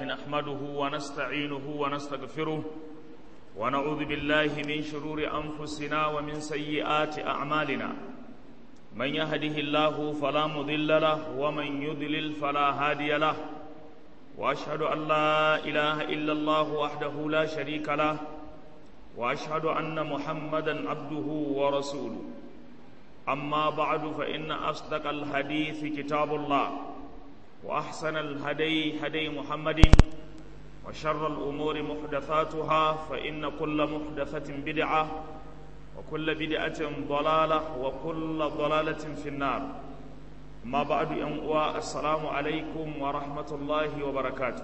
نحمده ونستعينه ونستغفره ونعوذ بالله من شرور أنفسنا ومن سيئات أعمالنا من يهده الله فلا مضل له ومن يضلل فلا هادي له وأشهد أن لا إله إلا الله وحده لا شريك له وأشهد أن محمدا عبده ورسوله أما بعد فإن أصدق الحديث كتاب الله وأحسن الهدي هدي محمد وشر الأمور محدثاتها فإن كل محدثة بدعة وكل بدعة ضلالة وكل ضلالة في النار ما بعد أنواع السلام عليكم ورحمة الله وبركاته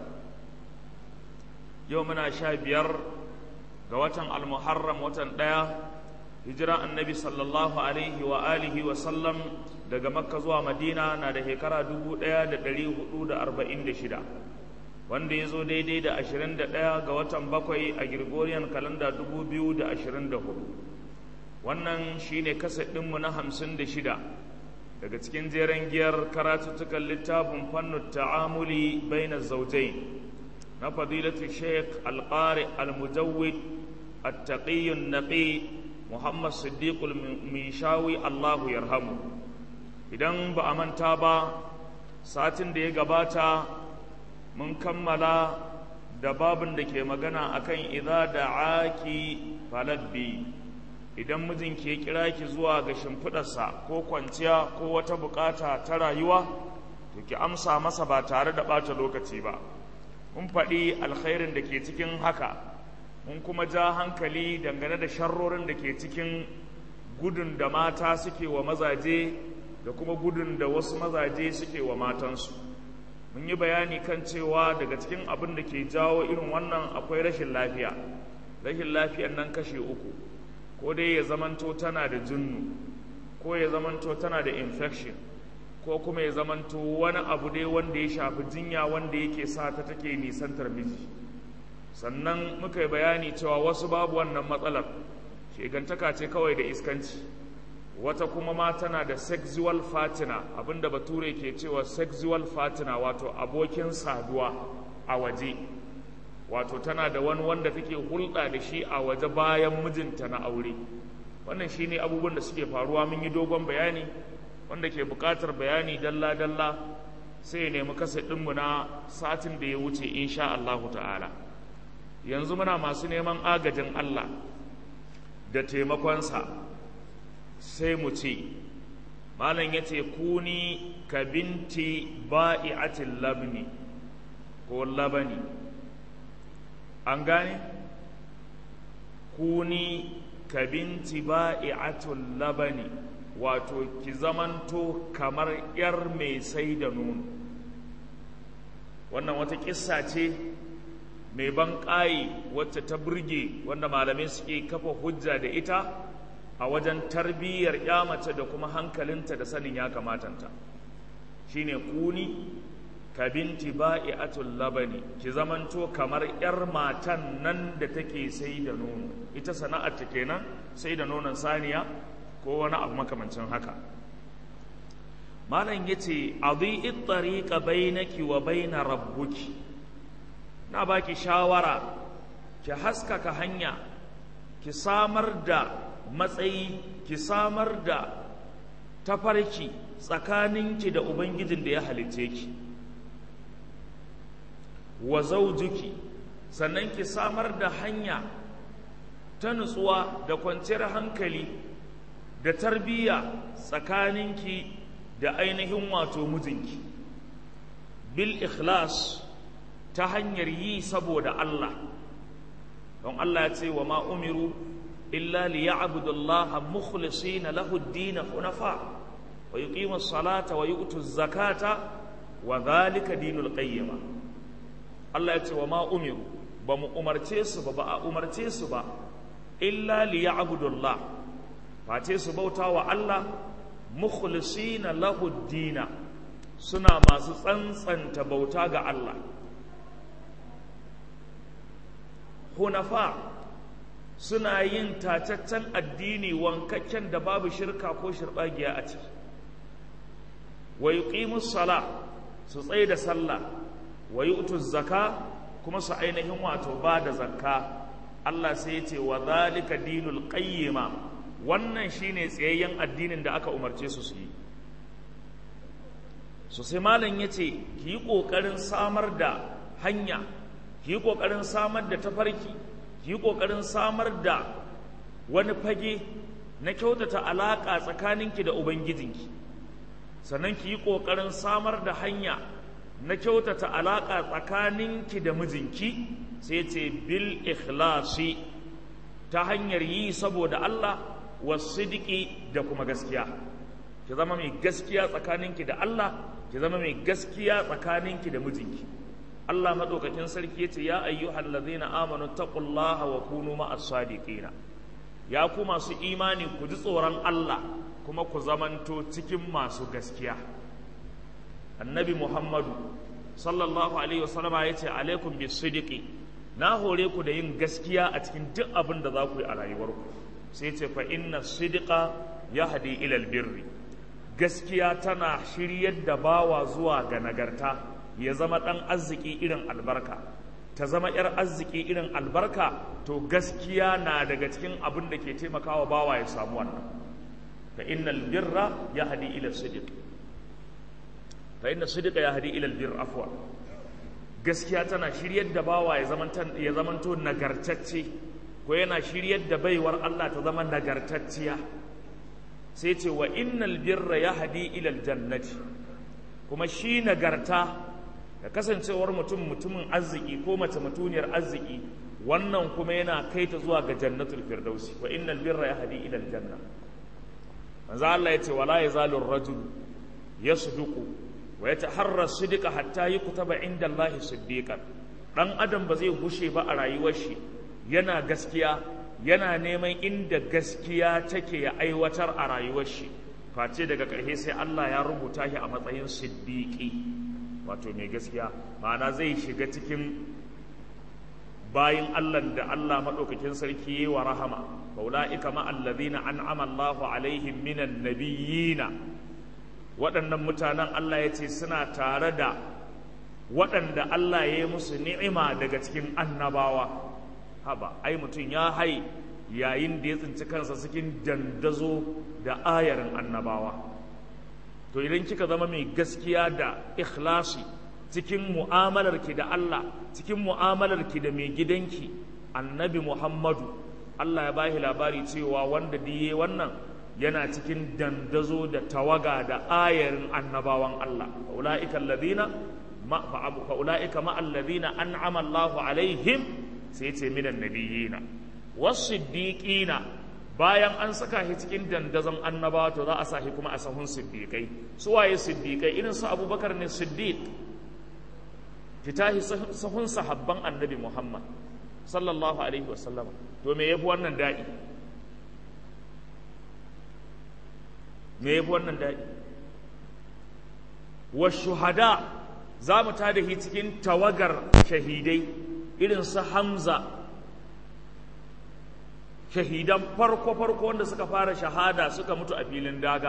يومنا شابير قوة المحرم وتن hijira annabi sallallahu alaihi wa alihi wa sallam daga makka zuwa madina na da shekara 1446 wanda ya zo daidai da 21 ga watan bakwai a gregorian kalanda 2024 wannan shine kaset ɗinmu na 56 daga cikin jeren giyar karatuttukan littafin fannin ta'amuli bainar zaujain na fadilatu sheikh alƙari al-mujawwid التقي النقي Muhammad Siddiqul Mishawi Allahu yarhamu idan ba a manta ba satin da ya gabata mun kammala da babin da ke magana akan idza da'aki falabbi idan mijinki ya kira ki zuwa ga shimfidarsa ko kwanciya ko wata bukata ta rayuwa to ki amsa masa ba tare da bata lokaci ba mun faɗi alkhairin da ke cikin haka mun kuma ja hankali dangane da sharrorin da ke cikin gudun da mata suke wa mazaje da kuma gudun da wasu mazaje suke wa matansu mun yi bayani kan cewa daga cikin abin da ke jawo irin wannan akwai rashin lafiya rashin lafiyan nan kashe uku ko dai ya zamanto tana da junnu ko ya zamanto tana da infection ko kuma ya zamanto wani abu dai wanda ya shafi jinya wanda yake sa ta take nisantar miji sannan muka yi bayani cewa wasu babu wannan matsalar shegantaka ce kawai da iskanci wata kuma ma tana da sexual fatina abinda bature ke cewa sexual fatina wato abokin saduwa a waje wato tana da wani wanda take hulɗa da shi a waje bayan mijinta na aure wannan shine abubuwan da suke faruwa mun yi dogon bayani wanda ke buƙatar bayani dalla-dalla sai ya nemi kasa ɗinmu na satin da ya wuce insha Allahu ta'ala yanzu muna masu neman agajin Allah da taimakonsa sai mu ce malam ya ce kuni ka binti ba'i'atin labni ko labani an gane kuni ka binti ba'i'atin labani wato ki zamanto kamar 'yar mai sai da nono wannan wata kissa ce mai ban ƙayi wacce ta burge wanda malamai suke kafa hujja da ita a wajen tarbiyyar mace da kuma hankalinta da sanin ya kamatanta shine kuni ka binti ba'i'atul labani ki zamanto kamar yar matan nan da take sai da nono ita sana'ar ta kenan sai da nonon saniya ko wani abu makamancin haka malam yace adhi'i tariqa bainaki wa baina rabbuki na baki shawara ki haskaka hanya ki samar da matsayi ki samar da tafarki tsakaninki da ubangijin da ya halitte ki wa zaujuki sannan ki samar da hanya ta nutsuwa da kwanciyar hankali da tarbiyya tsakaninki da ainihin wato mijinki bil ikhlas ta hanyar yi saboda Allah don Allah ya ce wa ma umiru illa li ya'budu Allah mukhlisina lahu ad-din hunafa wa yuqimu as-salata wa yu'tu az-zakata wa dhalika dinul qayyim Allah ya ce wa ma umiru ba mu umarce su ba ba a umarce su ba illa li ya'budu Allah face su bauta wa Allah mukhlisina lahu ad-din suna masu tsantsanta bauta ga Allah hunafa suna yin tacaccen addini wankakken da babu shirka ko shirɓagiya a ciki wa yuqimus sala su tsaye da sallah wa yu'tu zaka kuma su ainihin wato ba da zakka Allah sai ya ce wa zalika dinul qayyima wannan shine tsayayyen addinin da aka umarce su su yi so sai malam ya ce ki yi ƙoƙarin samar da hanya ki yi ƙoƙarin samar da tafarki ki yi ƙoƙarin samar da wani fage na kyautata alaƙa tsakaninki da ubangijinki sannan ki yi ƙoƙarin samar da hanya na kyautata alaƙa tsakaninki da mijinki sai ce bil ikhlasi ta hanyar yi saboda Allah wasidiki da kuma gaskiya ki zama mai gaskiya tsakaninki da Allah ki zama mai gaskiya tsakaninki da mijinki Allah madaukakin sarki yace ya ayyuhal ladzina amanu taqullaha wa kunu ma'as sadiqina ya ku masu imani ku ji tsoron Allah kuma ku zamanto cikin masu gaskiya annabi Muhammadu sallallahu alaihi wasallama yace alaikum bis-sidiqi na hore ku da yin gaskiya a cikin duk abin da za ku yi a rayuwarku sai ce fa inna sidqa yahdi ila albirri gaskiya tana shiryar da bawa zuwa ga nagarta ya zama ɗan arziki irin albarka ta zama ‘yar arziki irin albarka to gaskiya na daga cikin abin da ke taimakawa bawa ya samu wannan fa innal birra ya hadi ila sidiq fa inna sidiqa ya hadi ila albir afwa gaskiya tana shiryar da bawa ya ya zamanto nagartacce ko yana shiryar da baiwar Allah ta zama nagartacciya sai ce wa innal birra ya hadi ilal jannati kuma shi nagarta da kasancewar mutum mutumin arziki ko mace mutuniyar arziki wannan kuma yana kai ta zuwa ga jannatul firdausi wa innal birra ya hadi ilal janna manzo Allah ya ce wala yazalu ar-rajul yasduqu wa yataharra sidqa hatta yukutaba inda Allah siddiqan dan adam ba zai gushe ba a rayuwar shi yana gaskiya yana neman inda gaskiya take ya aiwatar a rayuwar shi face daga ƙarshe sai Allah ya rubuta shi a matsayin siddiqi wato mai gaskiya ma'ana zai shiga cikin bayin Allah da Allah madaukakin sarki yayi wa rahama faulaika ma alladhina an'ama Allahu alaihim minan nabiyina waɗannan mutanen Allah ya ce suna tare da waɗanda Allah ya yi musu ni'ima daga cikin annabawa haba ai mutum ya hai yayin da ya tsinci kansa cikin dandazo da ayarin annabawa to idan kika zama mai gaskiya da ikhlasi cikin mu'amalarki da Allah cikin mu'amalarki da mai gidanki annabi Muhammadu Allah ya bashi labari cewa wanda diye wannan yana cikin dandazo da tawaga da ayarin annabawan Allah ulaika alladhina ma fa ulaika ma alladhina an'ama Allahu alaihim sai ce minan nabiyina wasiddiqina bayan an saka shi cikin dandazon annabawa to za a sa shi kuma a sahun siddiqai su waye siddiqai irin su abubakar ne siddiq fita shi sahun sahabban annabi muhammad sallallahu alaihi wasallama to me yafi wannan daɗi me yafi wannan daɗi wa shuhada za mu tada shi cikin tawagar shahidai irin su hamza shahidan farko-farko wanda suka fara shahada suka mutu a filin daga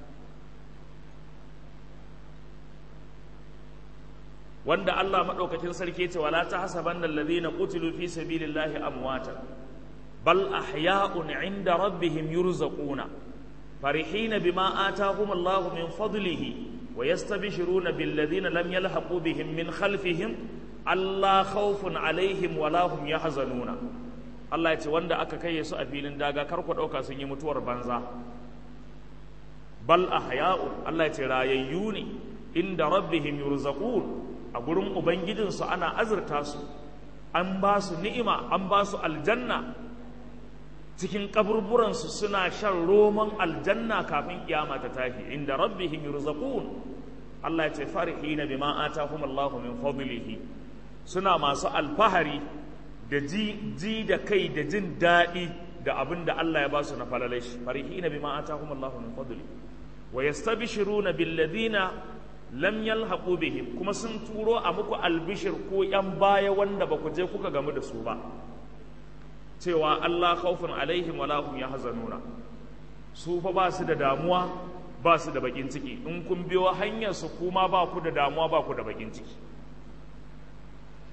wanda Allah maɗaukakin sarki ce wala ta hasaban da lalazina qutilu fi sabilillahi amwatan bal ahya'un 'inda rabbihim yurzaquna farihina bima atahum Allah min fadlihi wa yastabshiruna bil ladina lam yalhaqu bihim min khalfihim alla khawfun 'alayhim wa la hum yahzanuna Allah ya ce wanda aka kai su a filin daga kar ku ɗauka sun yi mutuwar banza bal ahya'u Allah ya ce rayayyu ne inda rabbihim yurzaqun a gurin ubangijinsu ana azurta su an ba su ni'ima an ba su aljanna cikin kaburburansu suna shan roman aljanna kafin kiyama ta tashi inda rabbihim yurzaqun Allah ya ce farihina bima atahum Allahu min fadlihi suna masu alfahari da ji, ji da kai da jin daɗi da abin da Allah ya ba su na falalai shi farihina bima atahum Allahu min fadli wa yastabshiruna bil ladina lam yalhaqu bihim kuma sun turo a muku albishir ko yan baya wanda ba ku je kuka gamu da su ba cewa Allah khawfun alaihim wala hum yahzanuna su fa ba su da damuwa ba su da bakin ciki in kun biyo hanyar su kuma ba ku da damuwa ba ku da bakin ciki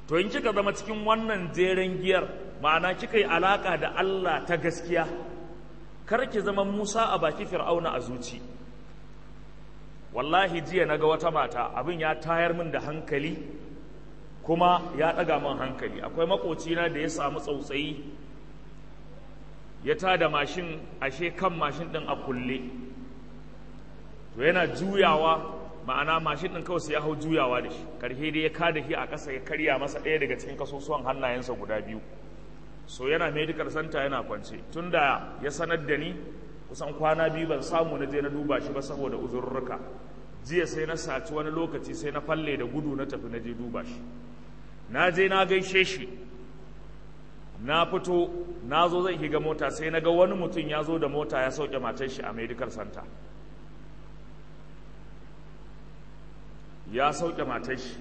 to in kika zama cikin wannan jeren giyar ma'ana kika yi alaka da Allah ta gaskiya kar ki zama Musa a baki Fir'auna a zuci wallahi jiya naga wata mata abin ya tayar min da hankali kuma ya ɗaga min hankali akwai makocina da ya samu tsautsayi ya tada mashin ashe kan mashin ɗin a kulle to yana juyawa ma'ana mashin ɗin kawai sai ya hau juyawa da shi karhe dai ya kada shi a ƙasa ya karya masa ɗaya daga cikin kasusuwan hannayensa guda biyu so yana medical center yana kwance tunda ya sanar da ni kusan kwana biyu ban samu na je na duba shi ba saboda uzurruka jiya sai na saci wani lokaci sai na falle da gudu na tafi na je duba shi na je na gaishe shi na fito na zo zan shiga mota sai na ga wani mutum ya zo da mota ya sauke matar shi a medical center ya sauke matar shi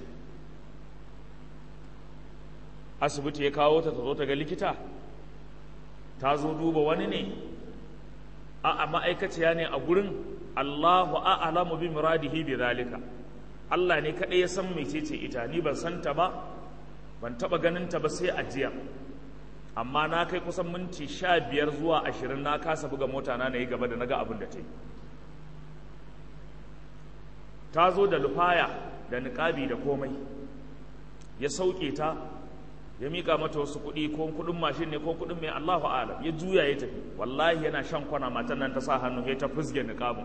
asibiti ya kawo ta ta zo ta ga likita ta zo duba wani ne a ma'aikaciya ne a gurin Allahu a'lamu bi muradihi bi zalika Allah ne kadai ya san mecece ita ni ban san ta ba ban taba ganin ta ba sai a jiya amma na kai kusan minti sha biyar zuwa ashirin na kasa buga mota na na yi gaba da naga abin da ta yi ta zo da lufaya da niƙabi da komai ya sauke ta ya mika mata wasu kuɗi ko kuɗin mashin ne ko kuɗin mai Allahu alam ya juya ya tafi wallahi yana shan kwana matan nan ta sa hannu ya ta fusge niqabin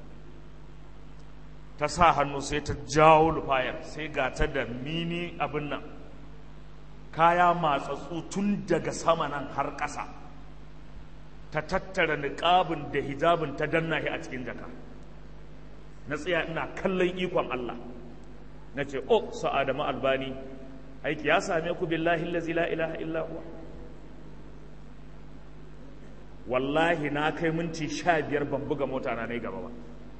ta sa hannu sai ta jawo lufayar sai ga ta da mini abin nan kaya matsatsu tun daga sama nan har ƙasa ta tattara niqabin da hijabin ta danna shi a cikin jaka na tsaya ina kallon ikon Allah na ce oh sa'adama albani aiki ya same ku billahi allazi la ilaha illa huwa wallahi na kai minti sha biyar ban buga mota na gaba ba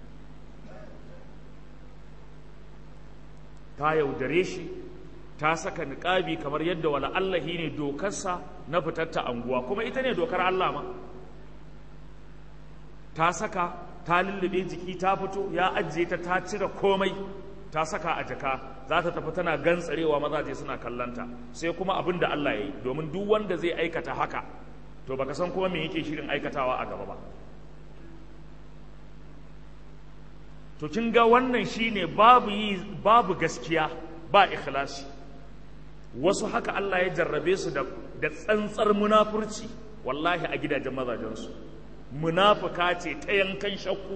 ta yaudare shi ta saka niƙabi kamar yadda wala Allahi ne dokarsa na fitar ta anguwa kuma ita ne dokar Allah ma ta saka ta lullube jiki ta fito ya ajiye ta ta cire komai ta saka a jaka za ta tafi tana gantsarewa mazaje suna kallanta sai kuma abin da Allah ya yi domin duk wanda zai aikata haka to baka san kuma me yake shirin aikatawa a gaba ba to kin ga wannan shine babu yi babu gaskiya ba ikhlasi wasu haka Allah ya jarrabe su da da tsantsar munafurci wallahi a gidajen mazajensu munafuka ce ta yankan shakku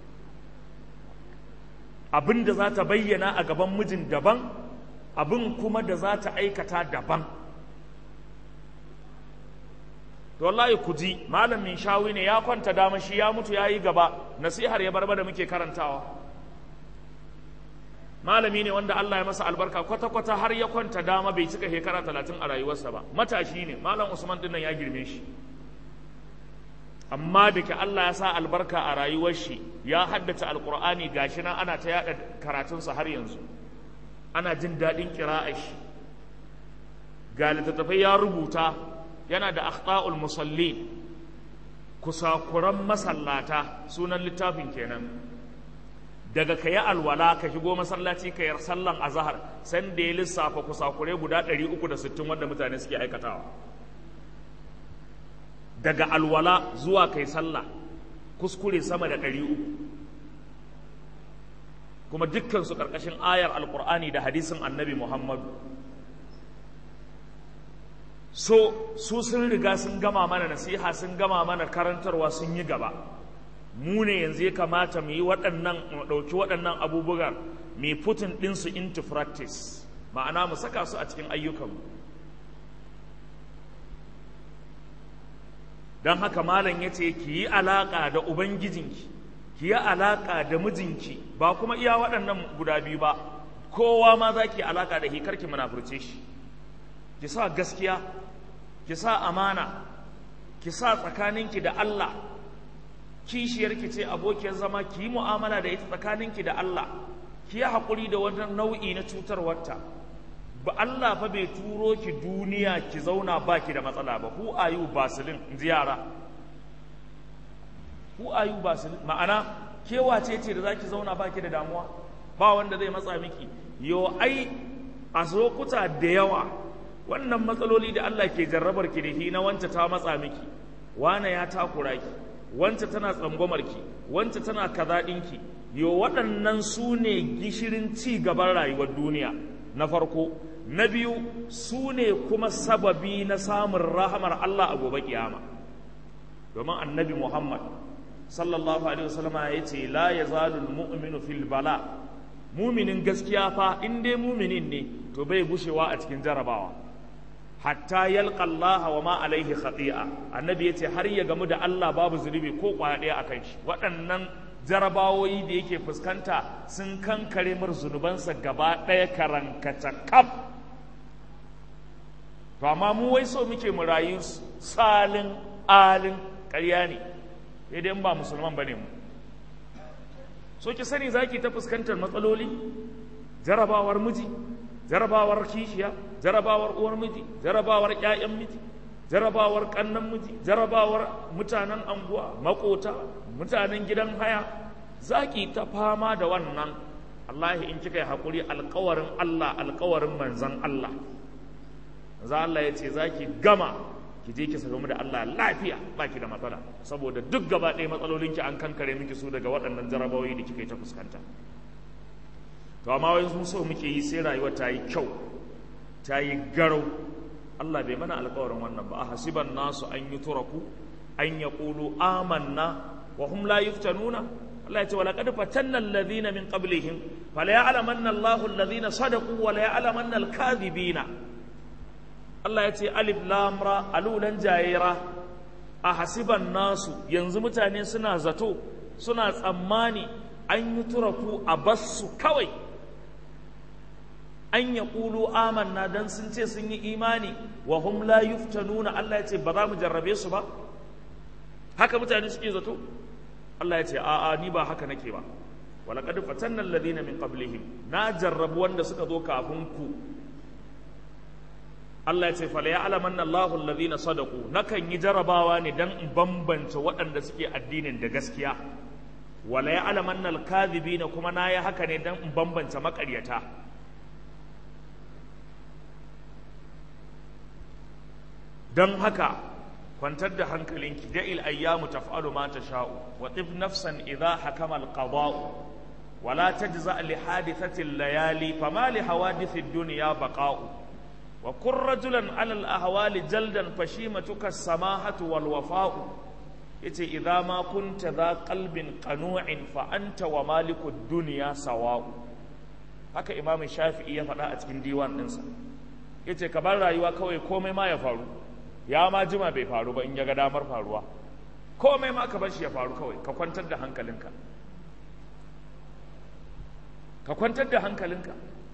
abin da za ta bayyana a gaban mijin daban abin kuma da za ta aikata daban to wallahi ku ji malamin shawi ne ya kwanta dama shi ya mutu ya yi gaba nasihar ya barba da muke karantawa malami ne wanda Allah ya masa albarka kwata-kwata har ya kwanta dama bai cika shekara talatin a rayuwarsa ba matashi ne malam usman dinnan ya girme shi amma da ke Allah ya sa albarka a rayuwar shi ya haddace alkur'ani gashi nan ana ta yada karatunsa har yanzu ana jin daɗin kira'ar shi ga littattafai ya rubuta yana da akhta'ul musalli kusakuran masallata sunan littafin kenan daga ka yi alwala ka shigo masallaci ka yar sallan azahar san da ya lissafa kusakure guda 360 wanda mutane suke aikatawa daga alwala zuwa kai sallah kuskure sama da ɗari uku kuma dukkansu ƙarƙashin ayar alƙur'ani da hadisin annabi muhammadu so su sun riga sun gama mana nasiha sun gama mana karantarwa sun yi gaba mu ne yanzu ya kamata mu yi waɗannan mu ɗauki waɗannan abubuwan mai putin ɗinsu into practice ma'ana mu saka su a cikin ayyukanmu don haka malam ya ce ki yi alaƙa da ubangijinki ki yi alaƙa da mijinki ba kuma iya waɗannan guda biyu ba kowa ma za ki alaƙa da hikar ki munafurce shi ki sa gaskiya ki sa amana ki sa tsakaninki da Allah kishiyarki ce abokiyar zama ki yi mu'amala da ita tsakaninki da Allah ki yi haƙuri da wani nau'i na cutarwarta ba Allah fa bai turo ki duniya ki zauna ba ki da matsala ba who are you basilin in ji yara who are you basilin ma'ana kewa ce ce da za ki zauna ba ki da damuwa ba wanda zai matsa miki yo ai a lokuta da yawa wannan matsaloli da Allah ke jarrabar ki da shi na wance ta matsa miki wane ya takura ki wance tana tsangwamar ki wance tana kaza ɗinki yo waɗannan su ne gishirin ci gaban rayuwar duniya na farko na biyu su ne kuma sababi na samun rahamar Allah a gobe kiyama domin annabi Muhammad sallallahu alaihi wasallama ya ce la yazalu almu'minu fil bala muminin gaskiya fa in dai muminin ne to bai gushewa a cikin jarabawa hatta yalqa Allah wa ma alaihi khati'a annabi yace har ya gamu da Allah babu zunubi ko kwaya ɗaya akan shi waɗannan jarabawoyi da yake fuskanta sun kankare mar zunubansa gaba ɗaya karankata kaf to amma mu wai so muke mu rayu salin alin ƙarya ne sai dai ba musulman bane mu so ki sani zaki ta fuskantar matsaloli jarabawar miji jarabawar kishiya jarabawar uwar miji jarabawar ƴaƴan miji jarabawar ƙannan miji jarabawar mutanen anguwa makota mutanen gidan haya zaki ta fama da wannan wallahi in kika yi haƙuri alƙawarin Allah alƙawarin manzon Allah za Allah ya ce zaki gama ki je ki sakamu da Allah lafiya baki da matsala saboda duk gaba ɗaya matsalolinki an kankare miki su daga waɗannan jarabawoyi da kika yi ta fuskanta to amma wai mun so muke yi sai rayuwa ta yi kyau ta yi garau Allah bai mana alƙawarin wannan ba a hasiban nasu an yi turaku an ya ƙulu amanna wa hum la yuftanuna Allah ya ce wala qad fatanna alladhina min qablihim fala ya'lamanna Allahu alladhina sadaqu wa la ya'lamanna al-kadhibina Allah ya ce alif lam ra alulan jayira a hasiban nasu yanzu mutane suna zato suna tsammani an yi turaku a bassu kawai an ya ƙulu amanna don sun ce sun yi imani wa hum la yuftanuna Allah ya ce ba za mu jarrabe su ba haka mutane suke zato Allah ya ce a'a ni ba haka nake ba wala qad fatanna alladhina min qablihim na jarrabu wanda suka zo kafin ku Allah ya ce fala ya'lamanna Allahu alladhina sadaqu nakan yi jarabawa ne dan in bambance waɗanda suke addinin da gaskiya wala ya'lamanna al-kadhibina kuma na yi haka ne dan in bambance maƙaryata don haka kwantar da hankalinki da'il ayyamu taf'alu ma tasha'u wa tif nafsan idha hakama al-qada'u wala tajza li hadithati al-layali fama li hawadithi ad-dunya baqa'u wa kun rajulan ala al-ahwali jaldan fashimatuka as-samahatu wal wafa'u yace idza ma kunta dha qalbin qanu'in fa anta wa maliku ad-dunya sawa'u haka imam shafi'i ya faɗa a cikin diwan ɗinsa yace ka bar rayuwa kawai komai ma ya faru ya ma jima bai faru ba in ya ga damar faruwa komai ma ka bar shi ya faru kawai ka kwantar da hankalinka ka kwantar da hankalinka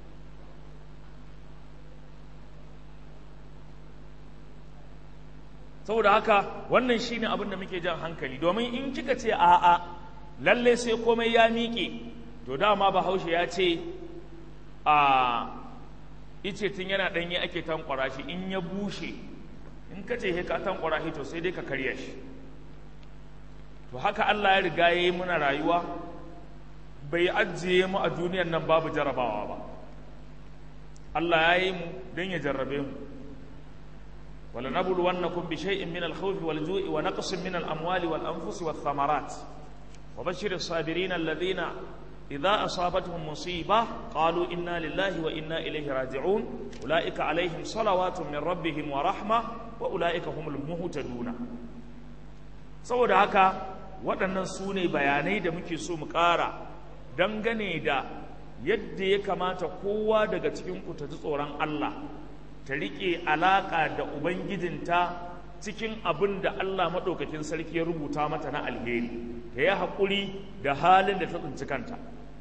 saboda haka wannan shine abin da muke jan hankali domin in kika ce a'a lalle sai komai ya miƙe to dama bahaushe ya ce a ice tun yana ɗanye ake tankwara shi in ya bushe in ka ce he ka tankwara shi to sai dai ka karya shi to haka Allah ya riga ya yi muna rayuwa bai ajiye mu a duniyar nan babu jarabawa ba Allah ya yi mu don ya jarrabe mu wala nabulu wannakum bi shay'in min al-khawfi wal ju'i wa naqsin min al-amwali wal anfusi wath thamarat wa bashshir as-sabirin alladhina idza asabatuhum musiba qalu inna lillahi wa inna ilayhi raji'un ulaika alaihim salawatun min rabbihim wa rahma wa ulaika humul muhtaduna saboda haka waɗannan su ne bayanai da muke so mu ƙara dangane da yadda ya kamata kowa daga cikinku ta ji tsoron Allah ta riƙe alaƙa da Ubangijinta cikin abin da Allah maɗaukakin sarki ya rubuta mata na alheri ta yi haƙuri da halin da ta tsinci kanta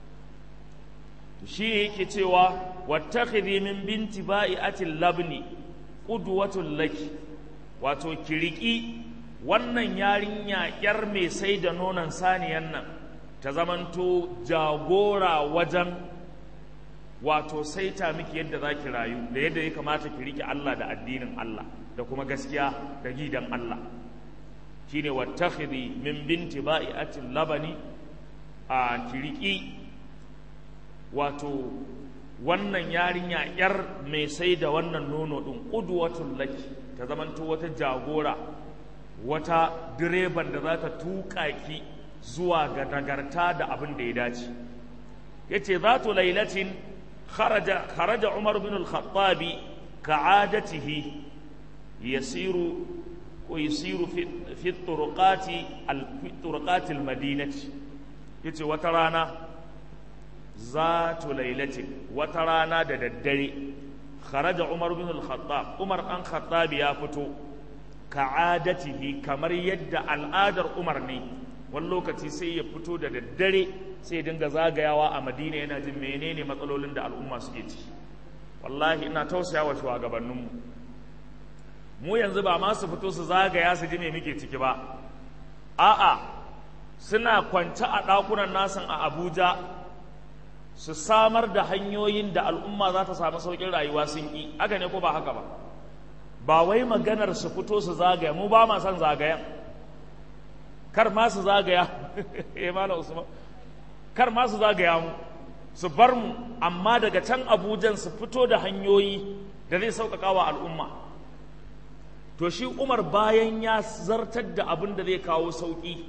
shi yake cewa wattakhidhi min binti ba'iatil labni qudwatul laki wato kiriki wannan yarinya yar mai sai da nonon saniyan nan ta zamanto jagora wajen wato saita miki yadda za ki rayu da yadda ya kamata ki riƙe Allah da addinin Allah da kuma gaskiya da gidan Allah shine wattakhidhi min binti ba'iatil labani a kiriki wato wannan yarinya yar mai sai da wannan nono ɗin ƙudwatun laki ta zamanto wata jagora wata direban da za ta tuƙa ki zuwa ga nagarta da abin da ya dace ya ce za tu lailatin kharaja umar bin al-khattabi ka'adatihi yasiru ko yasiru fi turuqati al-turuqati al-madinati yace wata rana za tu lailatin wata rana da daddare kharaja umar bin al-khattab umar an khattabi ya fito ka'adatihi kamar yadda al'adar umar ne wani lokaci sai ya fito da daddare sai ya dinga zagayawa a madina yana jin menene matsalolin da al'umma suke ci wallahi ina tausaya wa shugabanninmu mu yanzu ba ma su fito su zagaya su ji me muke ciki ba a'a suna kwance a ɗakunan nasan a abuja su samar da hanyoyin da al'umma za ta samu sauƙin rayuwa sun ƙi haka ne ko ba haka ba ba wai maganar su fito su zagaya mu ba ma son zagayen kar ma su zagaya eh malam usman kar ma su zagaya mu su bar mu amma daga can abujan su fito da hanyoyi da zai sauƙaƙa wa al'umma to shi umar bayan ya zartar da abin da zai kawo sauƙi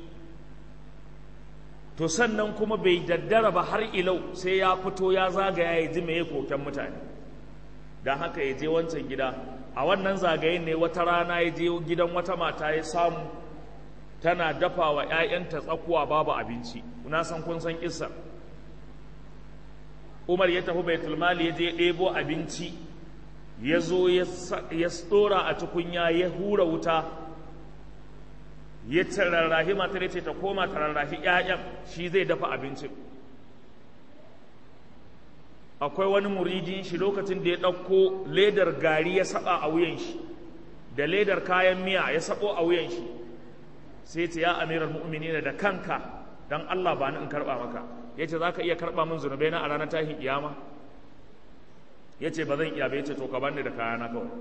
to sannan kuma bai daddara ba har ilau sai ya fito ya zagaya ya ji mai koken mutane don haka ya je wancan gida a wannan zagayen ne wata rana ya je gidan wata mata ya samu tana dafa wa 'ya'yanta tsakuwa babu abinci na san kun san kissa umar ya tafi baitul mali ya je ɗebo abinci ya zo ya tsora a tukunya ya hura wuta ya tararrahi matar ce ta koma tararrahi 'ya'yan shi zai dafa abincin akwai wani muridin shi lokacin da ya ɗauko ledar gari ya saba a wuyan shi da ledar kayan miya ya sabo a wuyan shi sai ce ya amiral mu'minina da kanka dan Allah ba ni in karba maka yace zaka iya karba min zunubai na a ranar tashin kiyama yace ba zan iya ba yace to ka bani da kayana kawai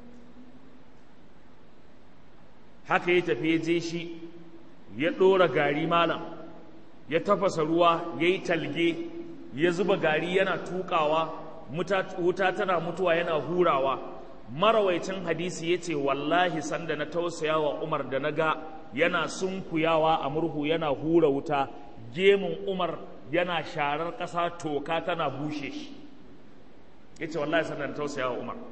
haka ya tafi ya je shi ya ɗora gari malam ya tafasa ruwa ya yi talge ya zuba gari yana tukawa wuta tana mutuwa yana hurawa marawaicin hadisi ya ce wallahi sanda na tausaya wa umar da na ga yana sunkuyawa a murhu yana hura wuta gemun umar yana sharar ƙasa toka tana bushe shi ya ce wallahi sanda na tausaya wa umar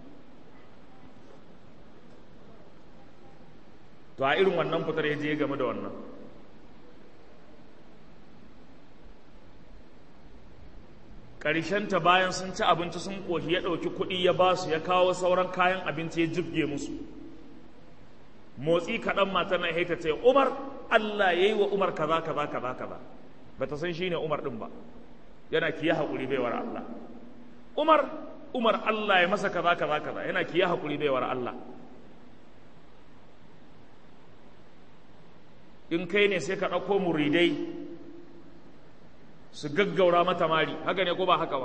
to a irin wannan fitar ya je game da wannan ta bayan sun ci abinci sun ƙoshi ya ɗauki kuɗi ya ba su ya kawo sauran kayan abinci ya jibge musu motsi kaɗan mata na haita ce umar allah ya yi wa umar kaza kaza kaza kaza ba ta san shi ne umar ɗin ba yana kiya haƙuri baiwar allah umar umar allah ya masa kaza kaza kaza yana kiya haƙuri baiwar allah in kai ne sai ka ɗauko muridai su gaggaura mata mari haka ne ko ba haka ba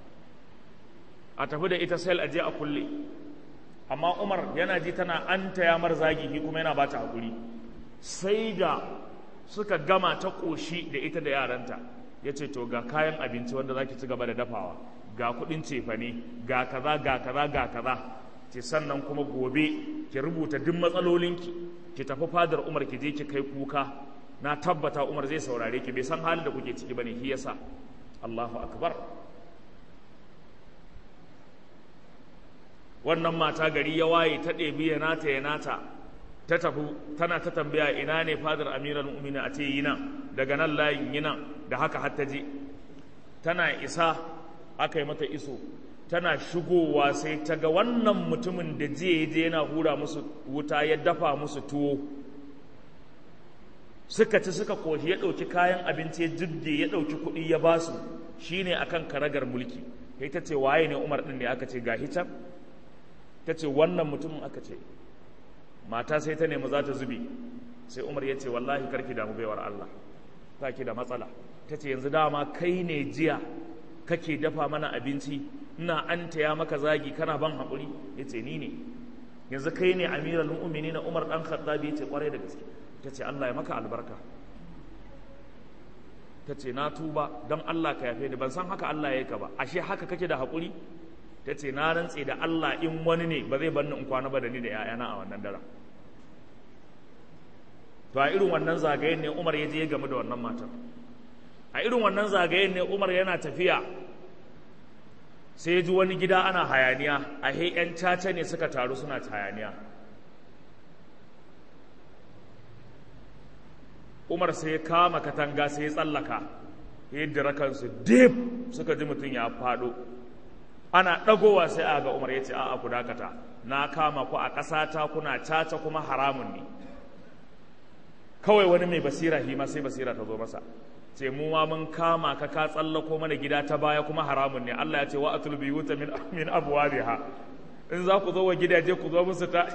a tafi da ita sel aje a kulle amma umar yana ji tana an taya mar zagi shi kuma yana bata hakuri sai da suka gama ta ƙoshi da ita da yaranta ya ce to ga kayan abinci wanda za ki ci gaba da dafawa ga kuɗin cefane ga kaza ga kaza ga kaza ce sannan kuma gobe ki rubuta duk matsalolinki ki tafi fadar umar ki je ki kai kuka na tabbata umar zai saurare ki bai san halin da kuke ciki bane shi yasa Allahu akbar wannan mata gari ya waye ta ɗebi ya nata ya nata ta tafi tana ta tambaya ina ne fadar amiral mu'minin a ce yi nan daga nan layin yi nan da haka har ta je tana isa aka yi mata iso tana shigowa sai ta ga wannan mutumin da jiya je yana hura musu wuta ya dafa musu tuwo suka ci suka koshi ya ɗauki kayan abinci ya jibge ya ɗauki kuɗi ya ba su shi ne a kan karagar mulki kai ta ce waye ne umar ɗin ne aka ce ga hitan ta ce wannan mutumin aka ce mata sai ta nemi za ta zube sai umar ya ce wallahi karki damu baiwar allah ta ki da matsala ta ce yanzu dama kai ne jiya kake dafa mana abinci ina an taya maka zagi kana ban haƙuri ya ce ni ne yanzu kai ne amiral mu'mini na umar ɗan khattabi ya ce ƙwarai da gaske ta ce allah ya maka albarka ta ce na tuba don Allah ka yafe ni ban san haka Allah ya ka ba ashe haka kake da haƙuri ta ce na rantse da Allah in wani ne ba zai banni in kwana ba da ni da 'ya'yana a wannan daren to a irin wannan zagayen ne Umar ya je ya gamu da wannan matar a irin wannan zagayen ne Umar yana tafiya sai ya ji wani gida ana hayaniya a he 'yan caca ne suka taru suna hayaniya umar sai ya kama katanga sai ya tsallaka ya dira kansu dip suka ji mutum ya faɗo ana ɗagowa sai a ga umar ya ce a'a ku dakata na kama ku a ƙasata kuna caca kuma haramun ne kawai wani mai basira hima sai basira ta zo masa ce mu ma mun kama ka ka tsallako mana gida ta baya kuma haramun ne Allah ya ce wa atul biyuta min min abwabiha in za ku zo wa gidaje ku zo musu ta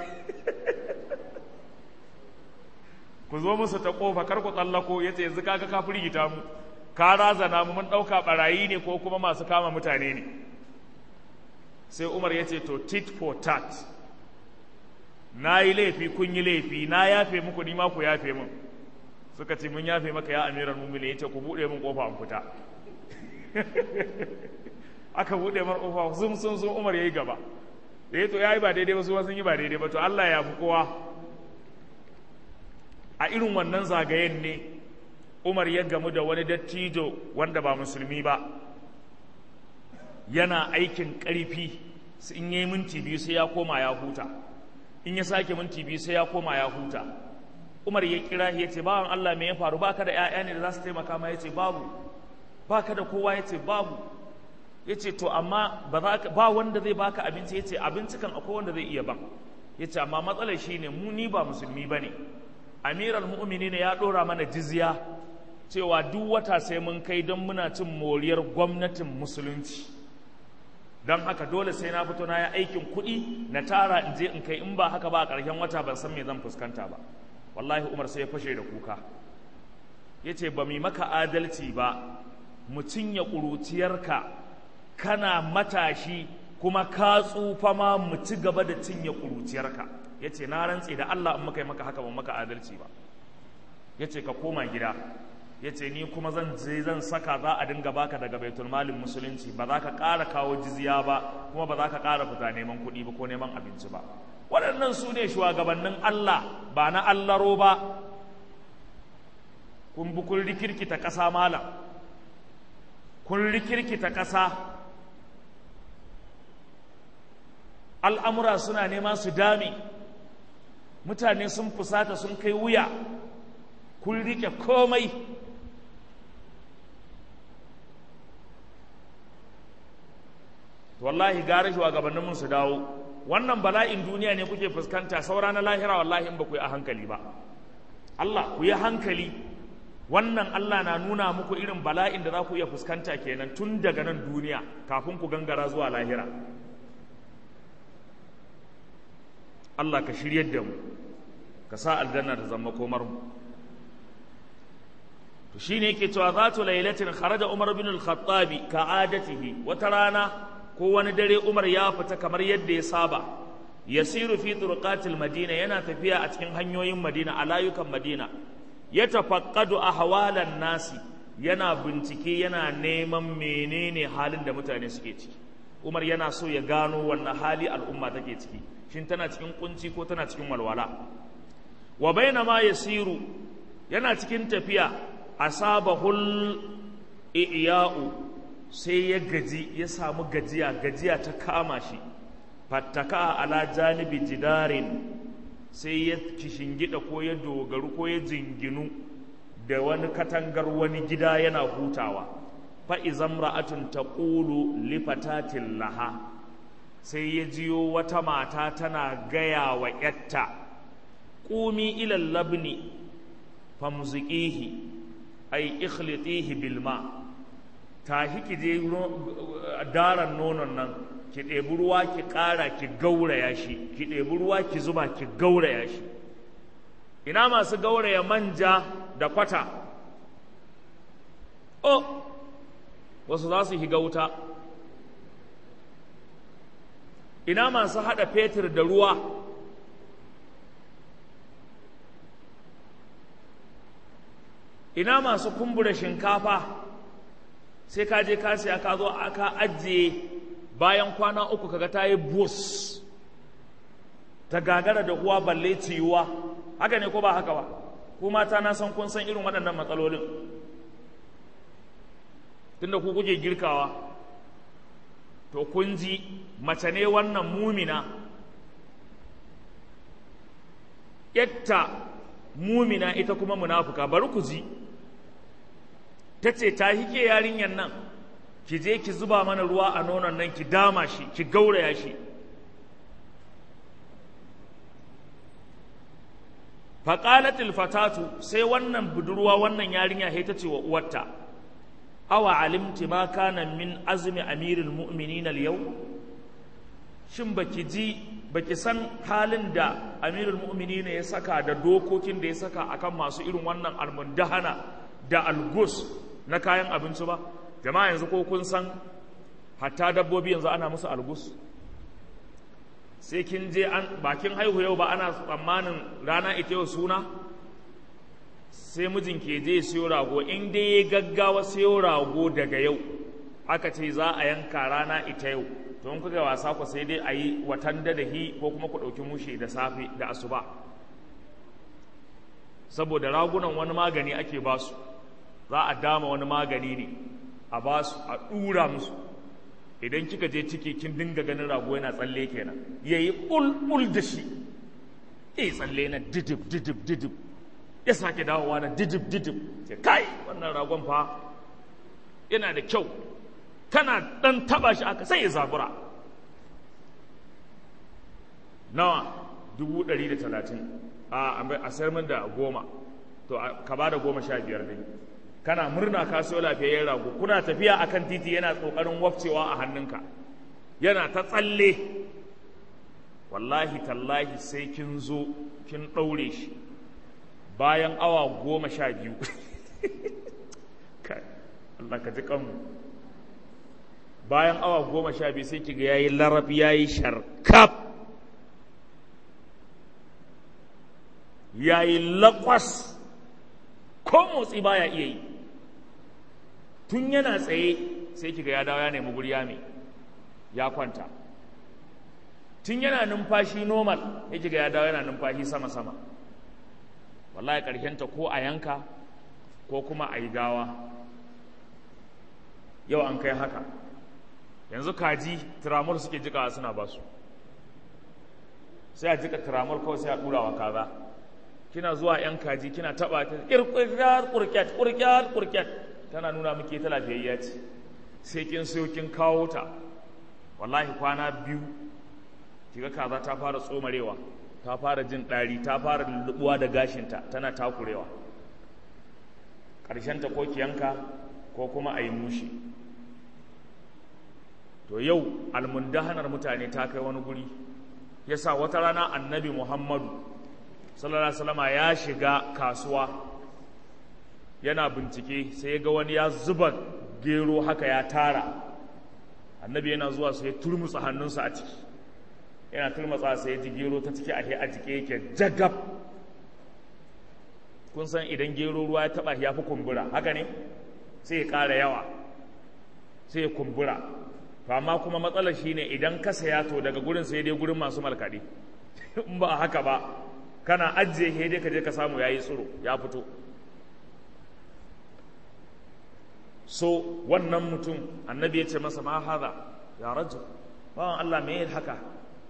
ku zo musu ta kofa kar ku tsallako yace yanzu kaga ka firgita mu ka razana mu mun dauka barayi ne ko kuma masu kama mutane ne sai Umar yace to tit for tat na yi laifi kun yi laifi na yafe muku ni ma ku yafe mun suka ce mun yafe maka ya amiran mumini yace ku bude min kofa an fita aka bude mar kofa zum sun sun Umar yayi gaba da yato yayi ba daidai ba su sun yi ba daidai ba to Allah ya fi kowa a irin wannan zagayen ne Umar ya gamu da wani dattijo wanda ba musulmi ba yana aikin ƙarfi in yi minti biyu sai ya koma ya huta in ya sake minti biyu sai ya koma ya huta Umar ya kira ya ce bawan Allah me ya faru baka da ƴaƴa ne da za su taimaka ma ya ce babu baka da kowa ya ce babu ya ce to amma ba wanda zai baka abinci ya ce abinci kan akwai wanda zai iya ban ya ce amma matsalar shi ne mu ni ba musulmi ba ne amiral mu'mini ne ya ɗora mana jizya cewa duk wata sai mun kai don muna cin moriyar gwamnatin musulunci don haka dole sai na fito na yi aikin kuɗi na tara in je in kai in ba haka ba a ƙarshen wata ban san me zan fuskanta ba wallahi umar sai ya fashe da kuka ya ce ba mu maka adalci ba mu cinye ƙuruciyarka kana matashi kuma ka tsufa ma mu ci gaba da cinye ƙuruciyarka ya ce na rantse da Allah in muka yi maka haka ba maka adalci ba ya ce ka koma gida ya ce ni kuma zan je zan saka za a dinga baka daga baitul malin musulunci ba za ka ƙara kawo jizya ba kuma ba za ka ƙara fita neman kuɗi ba ko neman abinci ba waɗannan su ne shugabannin Allah ba na allaro ba kun bi kun rikirkita ƙasa malam kun rikirkita ƙasa al'amura suna nema su dame mutane sun fusata sun kai wuya kun rike komai wallahi gara shugabanninmu su dawo wannan bala'in duniya ne kuke fuskanta saura na lahira wallahi in ba ku yi a hankali ba Allah ku yi hankali wannan Allah na nuna muku irin bala'in da za ku iya fuskanta kenan tun daga nan duniya kafin ku gangara zuwa lahira Allah ka shiryar da mu ka sa aljanna ta zama komar mu to shine yake cewa zatu lailatin kharaja Umar bin al-Khattab ka adatihi wata rana ko wani dare Umar ya fita kamar yadda ya saba yasiru fi turqatil madina yana tafiya a cikin hanyoyin madina a layukan madina ya tafaqqadu ahwalan nasi yana bincike yana neman menene halin da mutane suke ciki Umar yana so ya gano wannan hali al'umma take ciki shin tana cikin kunci ko tana cikin walwala wa bainama yasiru yana cikin tafiya asabahul iya'u sai ya gaji ya samu gajiya gajiya ta kama shi fattaka ala janibi jidarin sai ya kishingida ko ya dogaru ko ya jinginu da wani katangar wani gida yana hutawa fa'izan ra'atun ta ƙulu lifatatin laha sai ya jiyo wata mata tana gaya wa ‘yatta ƙumi ilal labni famziƙihi ai ikhlitihi bilma tashi ki je daren nonon nan ki ɗebi ruwa ki ƙara ki gauraya shi ki ɗebi ruwa ki zuba ki gauraya shi ina masu gauraya manja da kwata oh wasu za su higa wuta ina masu haɗa fetur da ruwa ina masu kumbura shinkafa sai ka je ka siya ka zo aka ajiye bayan kwana uku kaga ta yi bus ta gagara da uwa balle ciyuwa haka ne ko ba haka ba ku mata na san kun san irin waɗannan matsalolin tunda ku kuke girkawa to kun ji mace ne wannan mumina yatta mumina ita kuma munafuka bari ku ji ta ce ta hike yarinyar nan ki je ki zuba mana ruwa a nonon nan ki dama shi ki gauraya shi faƙalatul fatatu sai wannan budurwa wannan yarinya ta ce wa uwarta awa alimti ma kana min azmi amirul mu'minin al-yau shin baki ji baki san halin da amirul mu'minin ya saka da dokokin da ya saka akan masu irin wannan almundahana da algus na kayan abinci ba jama'a yanzu ko kun san hatta dabbobi yanzu ana musu algus sai kin je an bakin haihu yau ba ana tsammanin rana ita yau suna sai mijin ke je siyo rago in dai ya gaggawa siyo rago daga yau aka ce za a yanka rana ita yau to in kuka wasa ku sai dai a yi watan da hi ko kuma ku ɗauki mushe da safe da asuba saboda ragunan wani magani ake basu za a dama wani magani ne a basu a ɗura musu idan kika je ciki kin dinga ganin rago yana tsalle kenan yayi ɓulɓul da shi eh tsalle na didib didib didib ya sake dawowa na didib didib ce kai wannan ragon fa yana da kyau kana dan taba shi aka sai ya zabura nawa dubu ɗari da talatin a a sayar min da goma to ka ba da goma sha biyar dai kana murna ka siyo lafiyayyen rago kuna tafiya akan titi yana kokarin wafcewa a hannunka yana ta tsalle wallahi tallahi sai kin zo kin ɗaure shi bayan awa goma sha biyu Allah ka ji kanmu bayan awa goma sha biyu sai kiga yayi larab yayi sharkaf yayi lakwas ko motsi baya iya yi tun yana tsaye sai kiga ya dawo ya nemi guri ya mai ya kwanta tun yana numfashi normal ya kiga ya dawo yana numfashi sama-sama wallahi ta ko a yanka ko kuma a yi gawa yau an kai haka yanzu kaji tiramol suke jikawa suna basu sai a jika tiramol kawai sai a ɗura wa kaza kina zuwa yan kaji kina taba ta kirkiyar kurkyat kurkyat kurkyat tana nuna muke ta lafiyayya ce sai kin sayo kin kawo ta wallahi kwana biyu kiga kaza ta fara tsomarewa ta fara jin ɗari ta fara lullubuwa da gashinta tana takurewa ta ko ki yanka ko kuma a yi mushi to yau almundahanar mutane ta kai wani guri yasa wata rana annabi muhammadu sallallahu alaihi wasallama ya shiga kasuwa yana bincike sai ya ga wani ya zuba gero haka ya tara annabi yana zuwa sai ya turmutsa hannunsa a ciki yana turmutsa sai ya ji gero ta ciki a a jike yake jagab kun san idan gero ruwa ya taba ya fi kumbura haka ne sai ya ƙara yawa sai ya kumbura to amma kuma matsalar shine idan ka saya to daga gurin sai dai gurin masu malkaɗe in ba haka ba kana ajiye he dai ka je ka samu yayi tsiro ya fito so wannan mutum annabi ya ce masa ma haza ya rajul bawan Allah me haka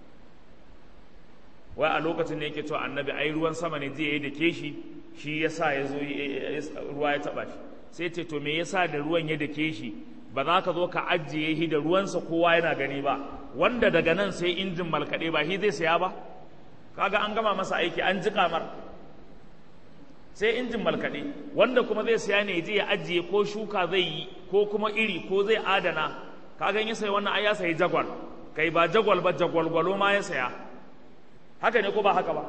wai a lokacin da yake cewa annabi ai ruwan sama ne zai yi da ke shi shi yasa ya zo ruwa ya taba shi sai ce to me yasa da ruwan ya dake shi ba za ka zo ka ajiye shi da ruwansa kowa yana gani ba wanda daga nan sai injin malkaɗe ba shi zai saya ba kaga an gama masa aiki an ji kamar sai injin malkaɗe wanda kuma zai saya ne je ya ajiye ko shuka zai yi ko kuma iri ko zai adana kaga ya sayi wannan ai ya sayi jagwal kai ba jagwal ba jagwalgwalo ma ya saya haka ne ko ba haka ba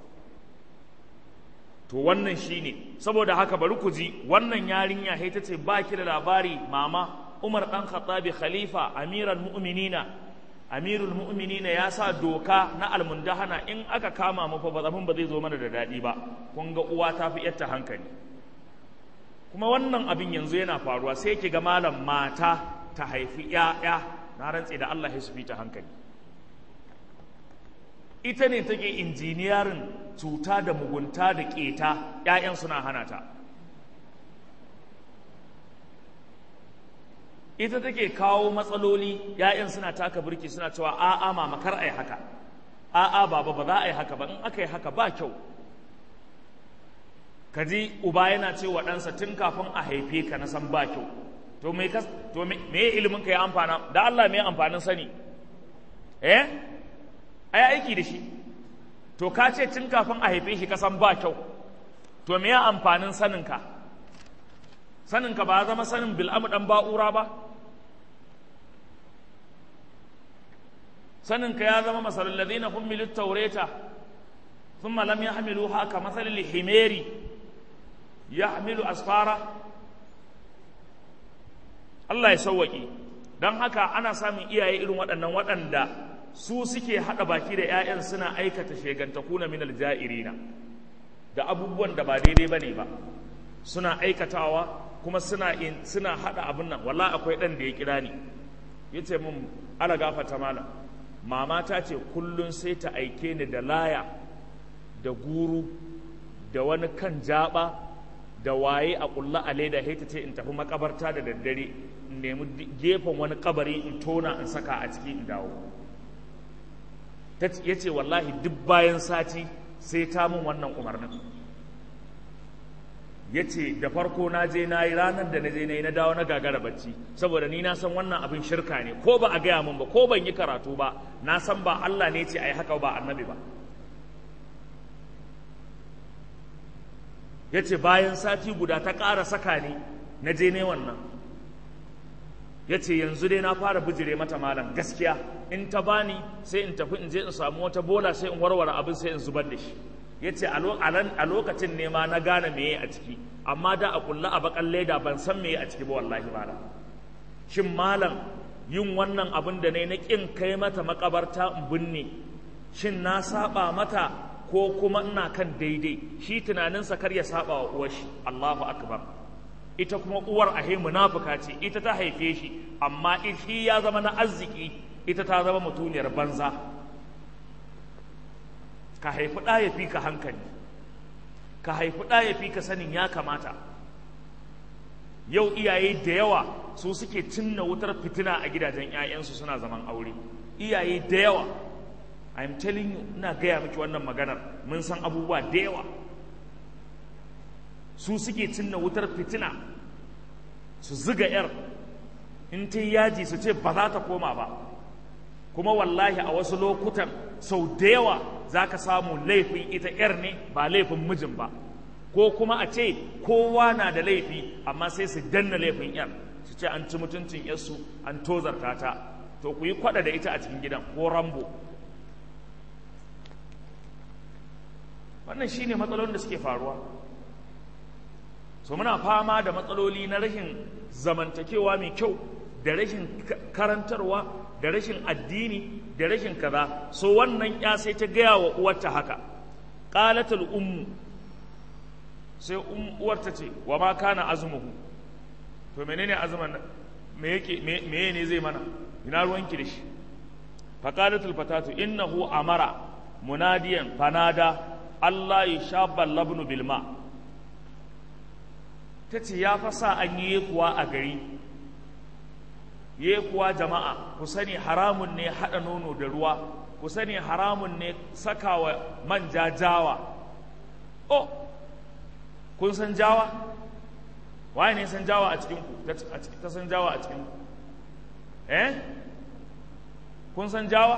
to wannan shine saboda haka bari ku ji wannan yarinya ta ce ba ki da labari mama Umar dan Khattabi khalifa amiral mu'minina amirul mu'minina ya sa doka na almundahana in aka kama mu fa ba zaman ba zai zo mana da dadi ba kun ga uwa ta fi yatta hankali kuma wannan abin yanzu yana faruwa sai ki ga malam mata ta haifi ‘ya'ya na rantse da Allah ya su ta hankali ita ne take injiniyarin cuta da mugunta da keta ‘ya'yan suna hana ta ita take kawo matsaloli ‘ya'yan suna taka birki suna cewa a'a mama kar a yi haka a'a baba ba za a yi haka ba in aka yi haka ba kyau kaji uba yana cewa ɗansa tun kafin a haife ka na san ba kyau to me ka to me ilimin ka ya amfana da Allah me amfanin sani eh ai aiki da shi to ka ce tun kafin a haife shi ka san ba kyau to me ya amfanin sanin ka sanin ka ba zama sanin bil'amu dan ba'ura ba sanin ka ya zama masalul ladina hummilut tawrata thumma lam yahmiluha ka masalil himeri yahmilu asfara Allah ya sauwaƙe don haka ana samun iyaye irin waɗannan waɗanda su suke haɗa baki da 'ya'yan suna aikata shegantakuna min alja'irina da abubuwan da ba daidai ba ne ba suna aikatawa kuma suna suna haɗa abin nan walla akwai ɗan da ya kira ni ya ce min ala gafata malam mama ta ce kullum sai ta aike ni da laya da guru da wani kan jaba da waye a ƙulla a leda sai ta ce in tafi makabarta da daddare in nemi gefen wani kabari in tona in saka a ciki in dawo ya ce wallahi duk bayan sati sai ta min wannan umarnin ya ce da farko na je na yi ranar da na je na yi na dawo na gagara bacci saboda ni na san wannan abin shirka ne ko ba a gaya min ba ko ban yi karatu ba na san ba Allah ne ce a yi haka ba annabi ba ya ce bayan sati guda ta ƙara saka ni na je ne wannan ya ce yanzu dai na fara bijire mata malam gaskiya in ta bani sai in tafi in je in samu wata bola sai in warware abin sai in zubar da shi ya ce a lokacin ne ma na gane meye a ciki amma da a kulla a bakan leda ban san meye a ciki ba wallahi malam shin malam yin wannan abin da ne na ƙin kai mata makabarta in binne shin na saba mata ko kuma ina kan daidai shi tunaninsa kar ya saba wa uwar shi Allahu akbar ita kuma uwar ahe munafuka ce ita ta haife shi amma shi ya zama na arziki ita ta zama mutuniyar banza ka haifi ɗa ya fi ka hankali ka haifi ɗa ya fi ka sanin ya kamata yau iyaye da yawa su suke cinna wutar fitina a gidajen 'ya'yansu suna zaman aure iyaye da yawa I'm telling you ina gaya miki wannan maganar mun san abubuwa da yawa su suke cinna wutar fitina su ziga 'yar in ta yaji su ce ba za ta koma ba kuma wallahi a wasu lokutan sau da yawa za ka samu laifin ita 'yar ne ba laifin mijin ba ko kuma a ce kowa na da laifi amma sai su danna laifin 'yar su ce an ci mutuncin 'yarsu an tozarta ta to ku yi kwada da ita a cikin gidan ko rambo wannan shine matsalolin da suke faruwa so muna fama da matsaloli na rashin zamantakewa mai kyau da rashin karantarwa da rashin addini da rashin kaza so wannan ya sai ta gaya wa uwarta haka qalatul ummu sai uwarta ce wa ma kana azmuhu to menene azuman me yake me ne zai mana ina ruwanki da shi fa qalatul fatatu innahu amara munadiyan fanada Allah ya shabba labnu bilma ta ce ya fasa an yi kuwa a gari ye kuwa jama'a ku sani haramun ne haɗa nono da ruwa ku sani haramun ne sakawa manja jawa oh kun san jawa waye ne san jawa a cikinku ta san jawa a cikinku eh kun san jawa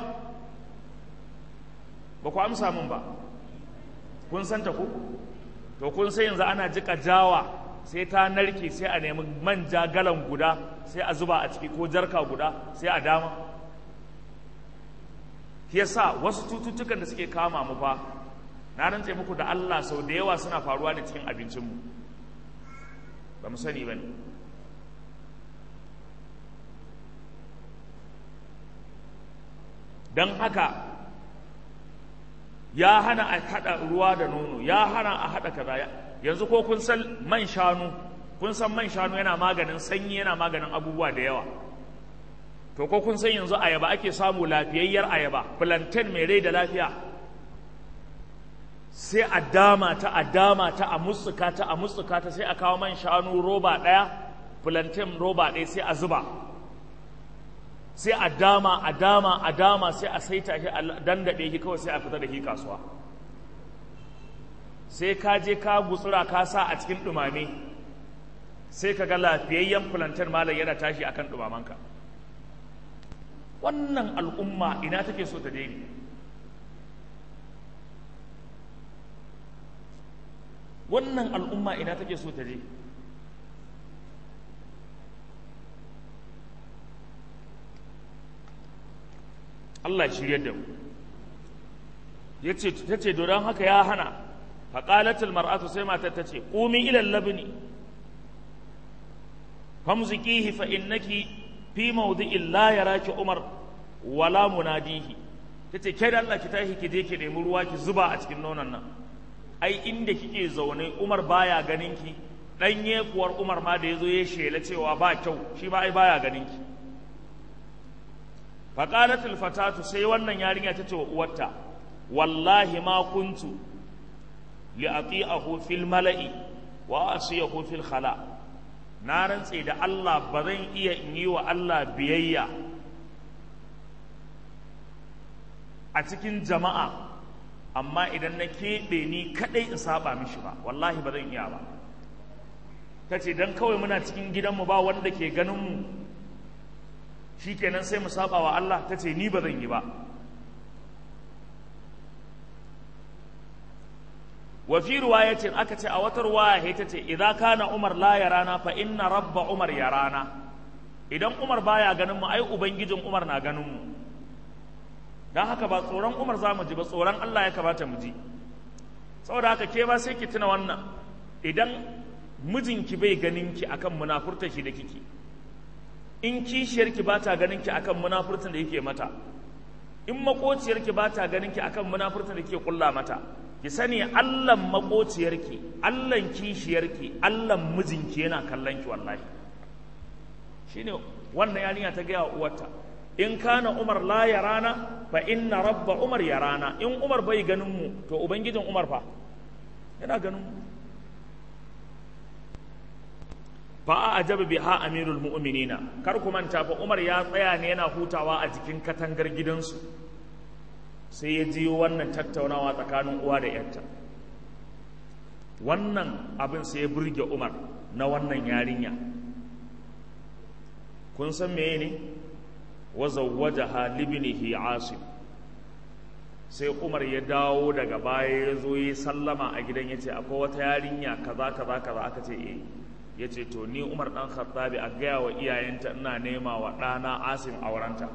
ba ku amsa min ba kun san ta ku to kun sai yanzu ana jika jawa sai ta narke sai a nemi manja galan guda sai a zuba a ciki ko jarka guda sai a dama yasa wasu cututtukan da suke kama mu fa na rantse muku da Allah sau da yawa suna faruwa ne cikin abincinmu ba mu sani ba ne don haka ya hana a haɗa ruwa da nono ya hana a haɗa kaza yanzu ko kun san man shanu kun san man shanu yana maganin sanyi yana maganin abubuwa da yawa to ko kun san yanzu ayaba ake samu lafiyayyar ayaba plantain mai rai da lafiya sai a dama ta a dama ta a mutsuka ta a mutsuka ta sai a kawo man shanu roba ɗaya plantain roba ɗaya sai a zuba sai a dama a dama a dama sai a saita shi a dandaɗe shi kawai sai a fita da shi kasuwa sai ka je ka gutsura ka sa a cikin ɗumame sai ka ga lafiyayyen plantain malam yana tashi akan ɗumamanka wannan al'umma ina take so ta daidai wannan al'umma ina take so ta je Allah shirya da mu yace tace don haka ya hana faqalatul mar'atu sai matar tace qumi ila labni famzikihi fa innaki fi mawdi'in la yaraki umar wala munadihi tace kai da Allah ki tashi ki je ki nemi ruwa ki zuba a cikin nonon nan ai inda kike zaune Umar baya ganin ki dan yekuwar Umar ma da yazo ya shela cewa ba kyau shi ma ai baya ganin ki faqalatul fatatu sai wannan yarinya ta ce wa uwarta wallahi ma kuntu li ati'ahu fil mala'i wa asiyahu fil khala na rantse da Allah ba zan iya in yi wa Allah biyayya a cikin jama'a amma idan na keɓe ni kaɗai in saba mishi ba wallahi ba zan iya ba ta ce don kawai muna cikin gidanmu ba wanda ke ganinmu shi kenan sai mu saba wa Allah ta ce ni ba zan yi ba wa fi riwayatin aka ce a wata ruwaya ta ce idan kana Umar la yarana fa inna rabba Umar yarana idan Umar baya ganin mu ai ubangijin Umar na ganin mu dan haka ba tsoron Umar za mu ji ba tsoron Allah ya kamata mu ji saboda haka ke ba sai ki tuna wannan idan mijinki bai ganin ki akan munafurta shi da kike in kishiyarki ba ta ganin ki akan munafurtan da yake mata in makociyarki ba ta ganin ki akan munafurtan da kike kulla mata ki sani allan makociyarki allan kishiyarki allan mijinki yana kallon ki wallahi shine wannan yarinya ta gaya uwarta in kana umar la yarana fa inna rabba umar yarana in umar bai ganin mu to ubangijin umar fa yana ganin mu fa a ajaba biha amirul mu'minina kar ku manta fa umar ya tsaya ne yana hutawa a jikin katangar gidansu sai ya jiyo wannan tattaunawa tsakanin uwa da yarta wannan abin sai ya burge umar na wannan yarinya kun san meye ne wa zawwajaha libnihi asim sai umar ya dawo daga baya ya zo ya sallama a gidan ya ce akwai wata yarinya kaza kaza kaza aka ce eh ya ce to ni umar dan khattabi a gaya wa iyayenta ina nema wa ɗana asim aurenta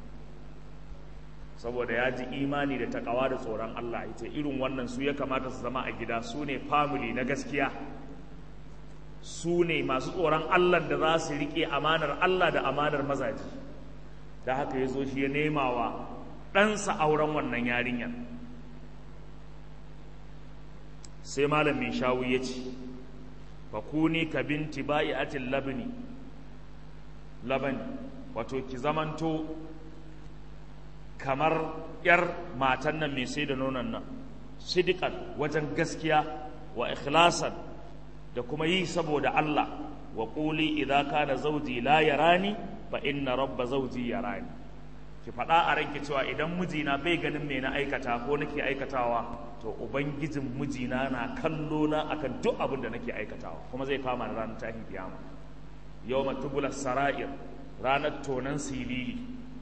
saboda ya ji imani da takawa da tsoron Allah ita irin wannan su ya kamata su zama a gida su ne family na gaskiya su ne masu tsoron Allah da za su riƙe amanar Allah da amanar mazaji da haka ya zo shi ya nema wa ɗansa auren wannan yarinyar sai malam mai shawu ya ce fakuni ka binti ba'i'atin labni labani wato ki zamanto kamar ‘yar matan nan mai sai da nonon nan, sidikan wajen gaskiya wa ikhlasan da kuma yi saboda Allah wa ƙuli idan ka da zauji la yarani fa inna rabba zauji yarani ki faɗa a ranki cewa idan mijina bai ganin me na aikata ko nake aikatawa to ubangijin mijina na kallo na akan duk abin da nake aikatawa kuma zai kama da ranar tahin kiyama yawma tubula sara'ir ranar tonan silili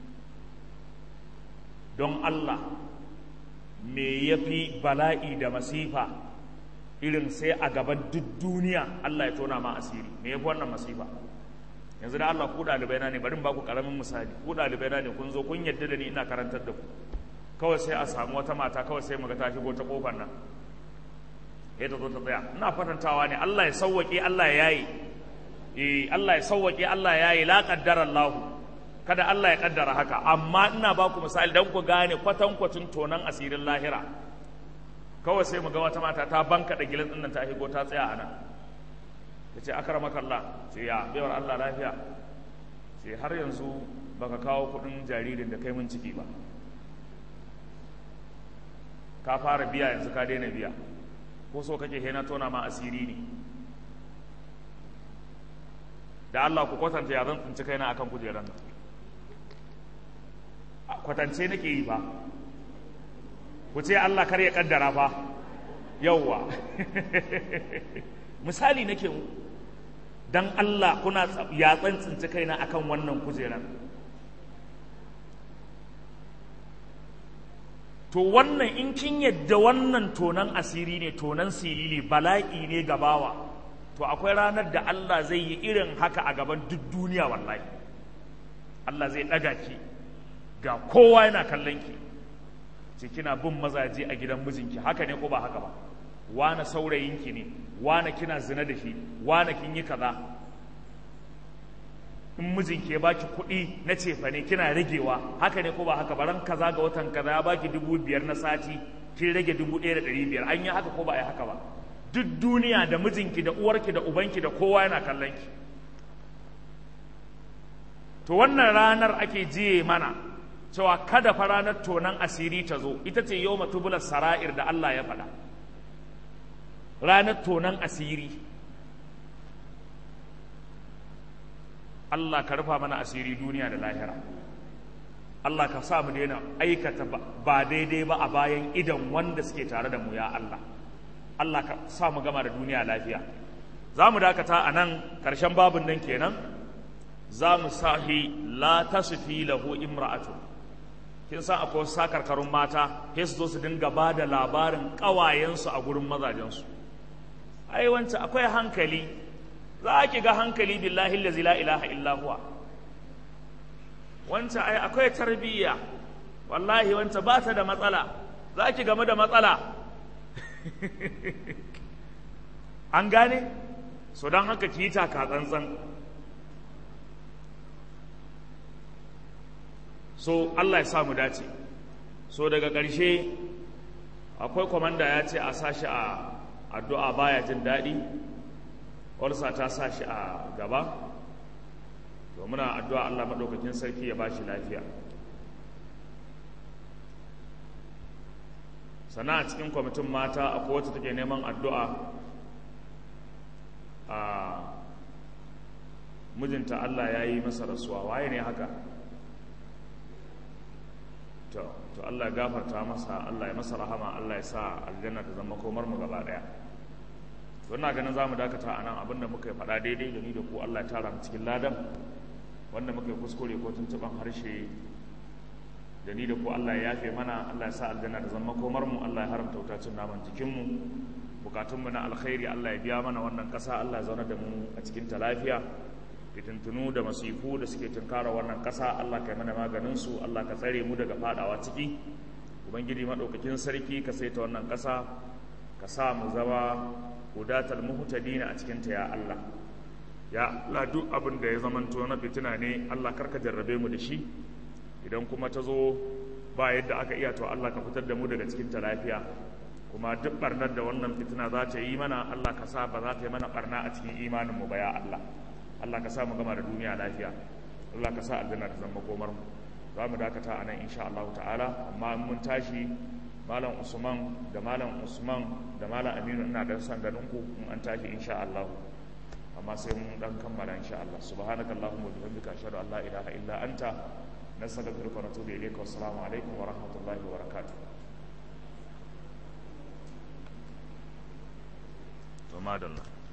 don Allah me ya fi bala'i da masifa irin sai a gaban duk duniya Allah ya tona ma asiri me ya fi wannan masifa yanzu da Allah ku ɗalibai na ne bari ba ku ƙaramin misali ku ɗalibai na ne kun zo kun yadda da ni ina karantar da ku kawai sai a samu wata mata kawai sai mu ga ta shigo ta kofar nan ya ta zo ta tsaya ina fatantawa ne Allah ya sauwaƙe Allah ya yayi eh Allah ya sauwaƙe Allah ya yayi la qaddara Allahu kada Allah ya kaddara haka amma ina ba ku misali don ku gane kwatankwacin tonan asirin lahira kawai sai mu ga wata mata ta banka da gilin ɗin ta higo ta tsaya a nan ya ce akara makalla ce ya baiwar Allah lafiya ce har yanzu baka kawo kudin jaririn da kai mun ciki ba ka fara biya yanzu ka daina biya ko so kake hena tona ma asiri ne da Allah ku kwatanta ya zan tsinci kaina akan kujeran nan kwatance nake yi fa ku ce Allah kar ya kaddara fa yauwa misali nake mu dan Allah kuna ya tsinci kaina akan wannan kujeran to wannan in kin yadda wannan tonan asiri ne tonan silili bala'i ne gabawa to akwai ranar da Allah zai yi irin haka a gaban duk duniya wallahi Allah zai ɗaga ki ga kowa yana kallon ki ce kina bin mazaje a gidan mijinki haka ne ko ba haka ba wane saurayinki ne wane kina zina da shi wane kin yi kaza in mijinki ya baki kuɗi na cefa ne kina ragewa haka ne ko ba haka ba ran kaza ga watan kaza ya baki dubu biyar na sati kin rage dubu ɗaya da ɗari biyar an yi haka ko ba a yi haka ba duk duniya da mijinki da uwarki da ubanki da kowa yana kallon ki to wannan ranar ake jiye mana cewa kada fa ranar tonan asiri ta zo ita ce yau matubular sara'ir da Allah ya faɗa ranar tonan asiri Allah ka rufa mana asiri duniya da lahira Allah ka sa mu daina aikata ba daidai ba a bayan idan wanda suke tare da mu ya Allah Allah ka sa mu gama da duniya lafiya za mu dakata a nan ƙarshen babin nan kenan za mu sahi la tasfi lahu imra'atu kin san akwai wasu sakarkarun mata sai su zo su dinga ba da labarin ƙawayensu a gurin mazajensu ai wancan akwai hankali za ki ga hankali billahi lazi la ilaha illa huwa wancan ai akwai tarbiyya wallahi wancan ba ta da matsala za ki game da matsala an gane so don haka ki yi taka tsantsan so Allah ya samu dace so daga ƙarshe akwai kwamanda ya ce a sashi a addu'a baya jin daɗi walsa ta sashi a gaba to muna addu'a Allah maɗaukakin sarki ya ba shi lafiya sana a cikin kwamitin mata akwai wacce take neman addu'a a mijinta Allah ya yi masa rasuwa waye ne haka to to Allah ya gafarta masa Allah ya masa rahama Allah ya sa aljanna ta zama komar mu gaba daya to ina ganin zamu dakata anan abinda muka faɗa daidai da ni da ku Allah ya tara mu cikin ladan wanda muka yi kuskure ko tuntuban harshe da ni da ku Allah ya yafe mana Allah ya sa aljanna ta zama komar mu Allah ya haramta wutacin naman jikin mu bukatun mu na alkhairi Allah ya biya mana wannan kasa Allah ya zauna da mu a cikin ta lafiya fitintunu da masifu da suke tunkara wannan ƙasa Allah ka yi mana maganinsu Allah ka tsare mu daga fadawa ciki ubangiji maɗaukakin sarki ka saita wannan ƙasa ka sa mu zama hudatal muhtadina a cikinta ya Allah ya Allah duk abin da ya zamanto na fitina ne Allah karka jarrabe mu da shi idan kuma ta zo ba yadda aka iya to Allah ka fitar da mu daga cikinta lafiya kuma duk barnar da wannan fitina za ta yi mana Allah ka sa ba za ta yi mana barna a cikin imanin mu ba ya Allah Allah ka sa mu gama da duniya lafiya Allah ka sa aljanna ta zama komar mu za mu dakata a nan insha Allah ta'ala amma mun tashi malam Usman da malam Usman da malam Aminu ina da san ganin ku in an tashi insha Allah amma sai mun dan kammala insha Allah subhanakallahumma wa bihamdika ashhadu an la ilaha illa anta nastaghfiruka wa natubu ilayka wa assalamu alaikum wa rahmatullahi wa barakatuh to madalla